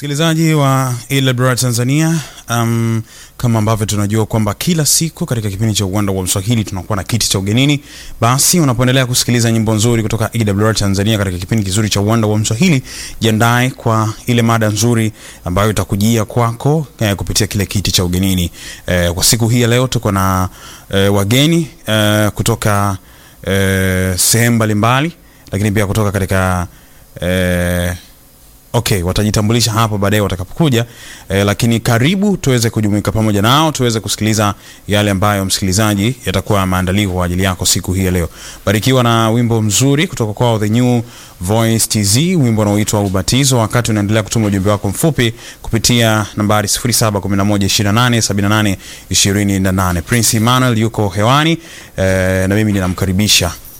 Msikilizaji wa EWR Tanzania, um, kama ambavyo tunajua kwamba kila siku katika kipindi cha uwanda wa Mswahili tunakuwa na kiti cha ugenini. Basi unapoendelea kusikiliza nyimbo nzuri kutoka EWR Tanzania katika kipindi kizuri cha uwanda wa Mswahili, jiandae kwa ile mada nzuri ambayo itakujia kwako eh, kupitia kile kiti cha ugenini. Eh, kwa siku hii ya leo tuko na eh, wageni eh, kutoka eh, sehemu mbalimbali, lakini pia kutoka katika eh, Okay, watajitambulisha hapo baadaye watakapokuja eh, lakini karibu tuweze kujumuika pamoja nao tuweze kusikiliza yale ambayo msikilizaji yatakuwa maandaliwa kwa ajili yako siku hii ya leo. Barikiwa na wimbo mzuri kutoka kwao The New Voice TZ, wimbo unaoitwa Ubatizo, wakati unaendelea kutuma ujumbe wako mfupi kupitia nambari 0711287828. Prince Emmanuel yuko hewani eh, na mimi ninamkaribisha